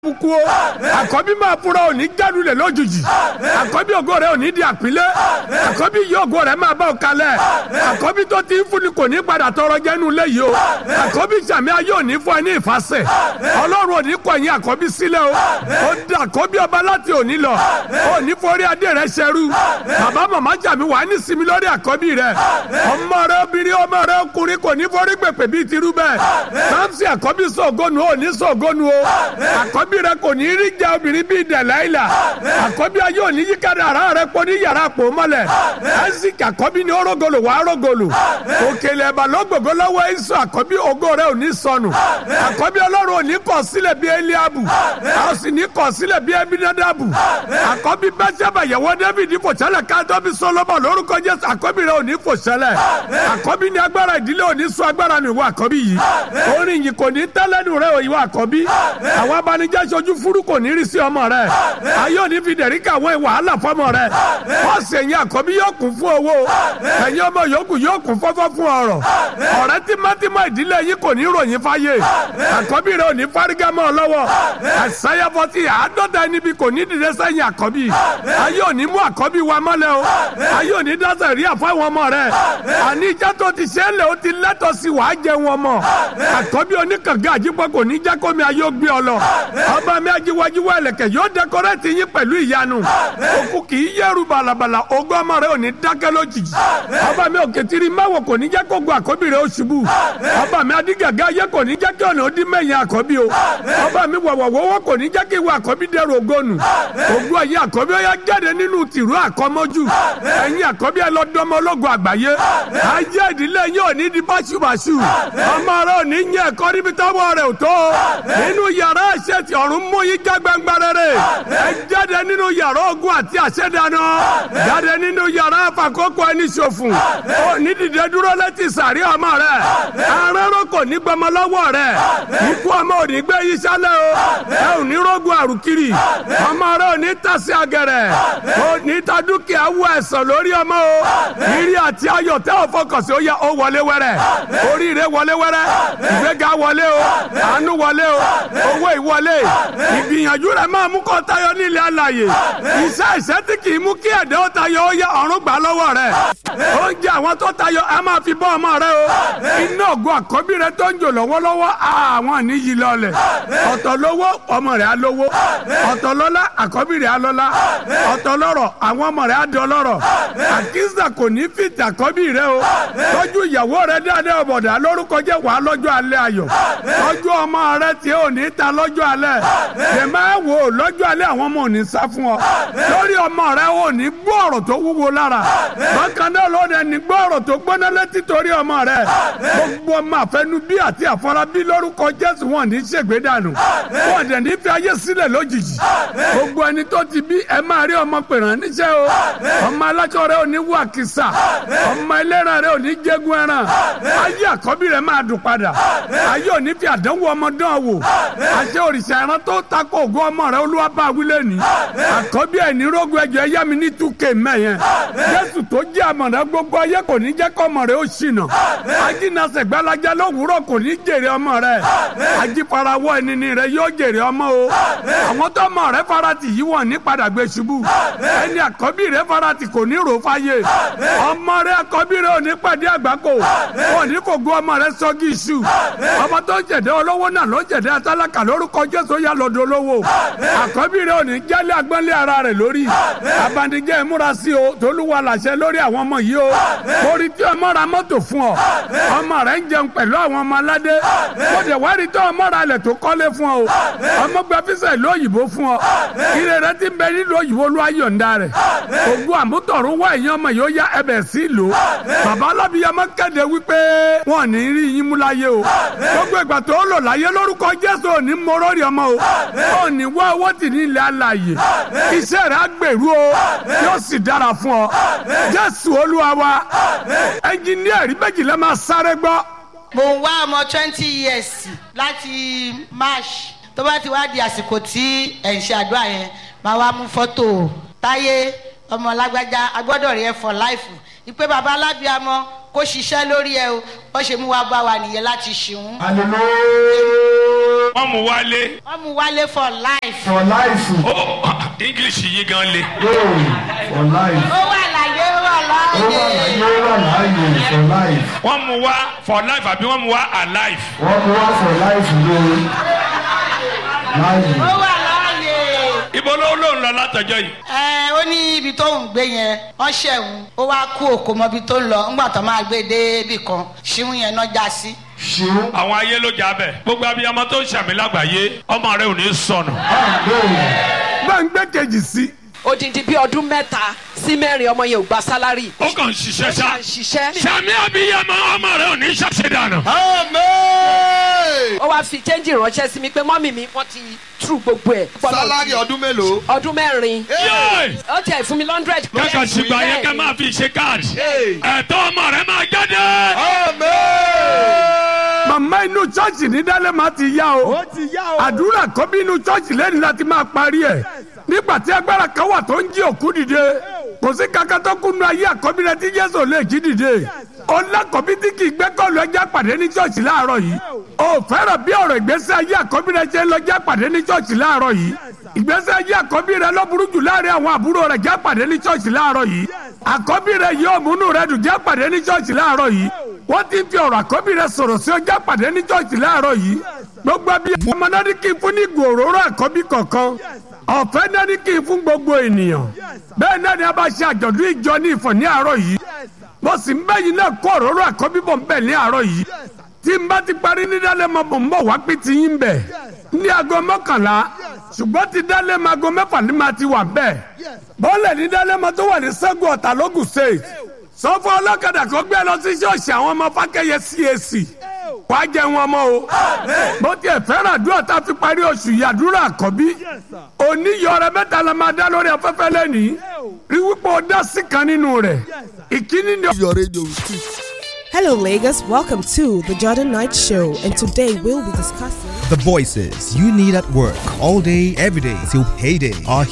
kú o àkọ́bí máa fura òní jádulẹ̀ lójijì àkọ́bí ògo rẹ̀ òní di àpilẹ̀ àkọ́bí yìí ògo rẹ̀ máa bá ọ kalẹ̀ àkọ́bí tó ti ń fúnni kò ní padà tọrọ jẹ́nu léyìí o àkọ́bí sàmì ayé òní fún ẹ ní ìfàsẹ̀ ọlọ́run òní kọ̀yìn àkọ́bí sílẹ̀ o ó da àkọ́bí ọba láti òní lọ òní forí adé rẹ̀ ṣẹrú bàbá màmá sàmì wà ní sinmi lórí àkọ́bí rẹ̀ ọmọ rẹ̀ obìnrin ọmọ rẹ̀ ọkùnrin kò ní forí gbèpè bíi tirú bẹ́ẹ̀ sáǹsì àkọ́bí sọ̀gọ́nu òní sọ̀gọ́nu o àkọ́bí àkọ́bí rẹ kò ní rí jẹ obìnrin bíi dẹ̀láìlà àkọ́bí ayé òní yíkadà ara rẹ kò ní yàrá pò mọ́lẹ̀ ẹ́sìkì àkọ́bí ni orógolo wà orógolo òkèlè ẹ̀bà lọ́gbọ̀gbọ́ lọ́wọ́ ẹ̀sùn àkọ́bí ògo rẹ ò ní sọnù àkọ́bí ọlọ́run ò ní kọ̀ sílẹ̀ bíi eliabu a sì ní kọ̀ sílẹ̀ bíi ebinadabu àkọ́bí bẹ́sẹ̀bà yẹ̀wò david fòṣẹlẹ̀ káàdọ́bí solomon lórúkọ jésù àkọ́bí rẹ ò ní fòṣẹlẹ̀ àkọ́bí ni agbára ìdílé ò ní sọ agbára mi wọ àkọ́bí yìí orin yìí kò ní tẹ́lẹ̀nu rẹ òyìnbó àkọ́bí àwọn abanijẹ́ aṣojú furu kò ní rí sí ọmọ rẹ ayé òní fi dẹ̀rí kàwé wàhálà fọmọ rẹ ọ̀sẹ̀ ẹ̀yìn àkọ́bí yóò kún fún owó ẹ̀yìn ọmọ yòókù yóò kún fọ́fọ́ fún ọ̀rọ̀ ọ̀rẹ́ tímọ́tímọ́ ìdílé yìí kò ní ròyìn fáyé àkọ́bí rẹ ò ní fárígá mọ́ ọ lọ́wọ́ ẹ̀sáyà fọtí àádọ́ta ẹni bí kò ní dìde sẹ́yìn àkọ́bí ayé òní mú àkọ́bí wa mọ́lẹ̀ o ayé òní dáṣẹ̀ rí àfáwọn ọmọ rẹ àní ìjà tó ti ṣe é lè o ti lẹ́tọ̀ sí wàá jẹun ọmọ àkọ́bí oníkàngá àjípọ̀ kò ní jẹ́ kómi ayé ó gbé ọ lọ ọba mi ajiwajiwa ẹlẹkẹ yóò dẹkọrẹtì yín pẹ̀lú ìyanu òkú kì í yẹrù balabala ogún ọmọ rẹ ò ní dákẹ́ lójijì ọba mi òkètìrì máwò kò ní jẹ́ kó gun àkọ́bí rẹ ó ṣubú ọba mi adigaga ayé kò ní jẹ́ kí ọ̀nà ó dín mẹ́yìn àkọ́bí o ọba mi wọ̀wọ̀wọ́wọ́ kò ní jẹ́ kí ìwé àkọ́bí dẹrù ògónù ogún ayé àkọ́bí ó yá jáde nínú tìrú àkọ́mọ́jú ẹ̀yin àkọ́bí ẹ lọ dọ́mọ ológun àgbáyé ayé ìdílé yín ò ní di báṣubàṣu ọmọ rẹ ò ní yẹ ẹ̀kọ́ níbi tọ́wọ́ rẹ ò tó nínú yàrá ẹ̀ṣẹ̀ tí ọ̀run mú yín já gbangba rere ẹ jáde nínú yàrá ogun àti àṣẹdáná jáde nínú yàrá àfàkókò ẹni ṣòfò ó ní dìde dúró létí sàrí ọmọ rẹ arẹ́rọ́ kò ní gbọmọ lọ́wọ́ rẹ ikú ọmọ ò ní gbé yín sálẹ̀ o ẹ ò ní rógun àrùkiri ọmọ rẹ ò ní tàsí agẹrẹ ò ní ta dúkìá wọ ẹ̀sán lórí ọmọ o ìrì àti ayọ̀ tẹ́ ò fọkàn sí ó yẹ ó wọlé wẹ́rẹ́ oríire wọlé wẹ́rẹ́ ìgbéga wọlé o àánú wọlé o owó ìwọlé ìgbìyànjú rẹ máa mú kó tayọ nílé alàyè iṣẹ́ ìṣẹ́ tí kì í mú kí ẹ̀dẹ́ ó tayọ ó yẹ ọ̀run gbà lọ́wọ́ rẹ oúnjẹ àwọn tó tayọ ẹ máa fi bọ́ ọmọ rẹ o iná ògùn àkọ́bí rẹ tó ń jò lọ́wọ́lọ́wọ́ àwọn níyì lọlẹ̀ ọ̀tọ̀ lówó ọmọ rẹ á lówó ọ̀tọ̀ lọ́lá àkọ́bí rẹ á lọ́lá ọ̀tọ̀ lọ́rọ̀ àwọn ọmọ rẹ á dọ̀ lọ́rọ̀ àkísà kò ní fìtì àkọ́bí rẹ o tọ́jú ìyàwó rẹ dáadáa ọ̀bọ̀dà lórúkọ jẹ́ wàá lọ́jọ́ alẹ́ ayọ̀ tọ́jú ọmọ rẹ tí ò ní ta lọ́jọ́ alẹ́ lè máa wò ó lọ́jọ́ alẹ́ àwọn ọmọ ò ní sá fún ọ lórí ọmọ rẹ ò ní gbọ́ ọ̀rọ̀ tó wúwo lára bákan náà lóde ní gbọ́ ọ̀rọ̀ tó gbóná létí torí ọmọ rẹ gbogbo ọmọ àfẹnú bí àti àfọlábí lórúkọ Jésù wọn ní ṣègbè dànù wọn dẹ̀ ní fi ayé sílẹ̀ lójijì gbogbo ẹni tó ti bí ẹ máa rí ọmọ pèrán níṣẹ́ o ọmọ aláṣọ rẹ ò ní wà kìsà ọmọ ẹlẹ́ran rẹ ò ní jẹ́gun ẹran ayé àkọ́bí rẹ máa dùn padà ayé ò ní fi àdánwò ọmọ dán wò àṣẹ òrìṣà ẹran tó takò ògùn ọmọ rẹ olúwa bá wílé ní àkọ́bí ẹ̀ ní rógun ẹ̀jẹ̀ ẹ̀yá mi ní túkè mẹ́yẹn jésù tó jẹ́ àmọ̀dá gbogbo ayé kò ní jẹ́ kọ́ ọmọ rẹ ó ṣìnà ajínasẹ̀ gbalaja lówùúrọ̀ kò ní jèrè ọmọ rẹ ajífarawọ́ ẹnìní rẹ yóò jèrè ọmọ o àwọn tó ọmọ rẹ farati yìí wọ̀n ní padà gbé ṣubú ẹni àkọ́bí rẹ farati kò ní rò fáyé ọmọ rẹ àkọ́bí rẹ ò ní pàdé àgbákò ò ní kò gbọ́ ọmọ rẹ sọ́gí iṣu ọmọ tó ń jẹ̀dẹ́ olówó náà ló ń jẹ̀dẹ́ atálákà lórúkọ jésù yà lọ́dọ̀ olówó àkọ́bí rẹ ò ní jálẹ̀ agbọ́nlé ara rẹ̀ lórí abanijẹ́ ìmúra sí o tolúwa làṣẹ lórí àwọn ọmọ yìí o orí tí ọmọ ra mọ́tò fún ọ ọmọ rẹ̀ ń jẹun pẹ̀lú àwọn ọmọ aládé ó dẹ̀ wá rí tó ọmọ ra lẹ̀ tó kọ́lé fún ọ ọmọ gba fíṣẹ̀ ìlú òyìnbó fún ọ ire rẹ ti bẹ nílùú òyìnbó ló ayọ̀ǹda rẹ̀ ògùn àmútọ̀rún wá èèyàn ọmọ yìí ó yá ẹbẹ̀ sí ìlú bàbá alábìyamọ kéde wípé wọn ò ní rí yín mú láyé o gbogbo ìgbà tó lò láyé lórúkọ jésù ò ní mọ lórí ọmọ o ò ní wá owó tì ní ilẹ̀ alàyè iṣẹ́ rẹ̀ á gbèrú o yóò sì dára fún ọ jésù olúwa wa ẹnjìníà rí méjìlá máa sáré gbọ́. mo ń wá ọmọ twenty years láti march tó bá ti wá di àsìkò tí ẹ̀ ń ṣe àdúrà yẹn máa wá mú fọ́tò táyé ọmọ lágbájá agbọ́dọ̀ rí ẹ for life ìpè bàbá alábíàmọ kó ṣiṣẹ́ lórí ẹ o wọ́n ṣe mú wa bá wa nìyẹn láti ṣeun. hallelujah. wọ́n mú wálé wọ́n mú wálé for life. for life. ó english yìí gan le Yóò for life. ó wà láyé ó wà Ó wà láàyè. láyé ó wà láàyè for life. wọ́n mú wá for life àbí wọ́n mú wá alive Wọ́n mú wá for life ló láàyè. ó wà láàyè. ibo ló ló ń lọ látọjọ́ yìí ẹ ó ní ibi tó ń gbé yẹn wọ́n ṣẹ̀wọ̀n ó wá kú òkò mọ́ ibi tó ń lọ ńgbà tó máa gbé dé ibì kan ṣíwún yẹn náà já sí. Ṣeun. àwọn ayé ló jà bẹ gbogbo abiyamọ tó ń ṣàmì lágbàáyé ọmọ rẹ ò ní sọnù Àgbẹ̀. bá ń gbé kejì sí odindi bíi ọdún mẹ́ta sí mẹ́rin ọmọ yẹn ò gba sálárì. ó kàn ń ṣiṣẹ́ ṣá ṣá ń ṣiṣẹ́. ṣàmì abiyamọ ọmọ rẹ ò ní ṣàṣedànù. ó wáá fi chẹ́ńjì ránṣẹ́ sí mi pé mọ́mì mi wọ́n ti tú gbogbo ẹ̀. sálárì ọdún mélòó. ọdún mẹ́rin. yéè ó tiẹ̀ fún mi lọ́ndrẹ́d. kẹ́kọ̀ọ́ ṣùgbọ́n ayé ká máa fi ṣe káàdì ẹ̀tọ́ ọmọ rẹ máa jáde. màmá inú chọ́ọ̀chì ní dálẹ́mà ti yá o àdúrà kọ́bí inú chọ́ọ̀chì lẹ́nu láti máa parí ẹ̀ nígbà tí agbára kan wà tó ń jí òkú dìde kò sí kankan tó kúnnu ayé àkọ́bí rẹ tí jésù lè jí dìde ọlákọ̀bí tí kì í gbé kọ́ọ̀lù ẹja pàdé ní chọ́ọ̀chì láàárọ̀ yìí o fẹ́ràn bí ọ̀rọ̀ ìgbésí ayé àkọ́bí rẹ ṣe ń lọ já pàdé ní chọ́ọ̀chì láàárọ̀ yìí ìgbésí ayé àkọ́bí rẹ ló burú jù láàrin àwọn àbúrò rẹ já pàdé ní chọ́ọ̀chì láàárọ̀ yìí àkọ́bí rẹ yóò múnú rẹ dùn já pàdé ní chọ́ọ̀chì láàárọ̀ yìí wọ́n ti ń fi ọ̀rọ̀ àkọ́bí rẹ sọ̀rọ̀ sí ọjà pàdé ní chọ́ọ̀chì láàárọ̀ yìí gbogbo abiyá ọmọ náà ní kí n fún ní ìgò òróró àkọ́bí kọ̀ọ̀kan ọ̀fẹ́ náà ní kí n fún gbogbo ènìyàn bẹ́ẹ̀ náà ni a bá ṣe àjọ̀dún ìjọ ní ìfọ̀ ní àárọ̀ yìí mo sì ń bẹ́yìn náà kó òróró àkọ́bí bọ̀ ń bẹ̀ ní àárọ̀ yìí tí n bá ti parí ní dálẹ́ mọ́ bò ń bọ̀ wá pé ti yín bẹ̀ ní aago mọ́kànlá ṣùgbọ́n ti dálẹ́ mọ́ aago mẹ́fà ní ma ti wà bẹ́ẹ̀ bọ́ọ̀lẹ̀ ní dálẹ́ mọ́ tó wà ní sẹ́gun ọ̀tà lógùn state sọ fún ọlọ́kadà kó gbé lọ sí ṣọ́ọ̀ṣì àwọn ọmọ fákẹ́yẹ cac wàá jẹ wọn mọ́ o bó tiẹ̀ fẹ́ràn àdúrà tá a fi parí oṣù yìí àdúrà àkọ́bí oníyọrẹ mẹ́ta la máa dá lórí afẹ́fẹ́ lẹ́nìí rí wípé o dá sí kan nínú rẹ̀ ìkíní ni. your radio street. Hello, Lagos. Welcome to the Jordan Knight Show, and today we'll be discussing. The voices you need at work all day, every day till payday are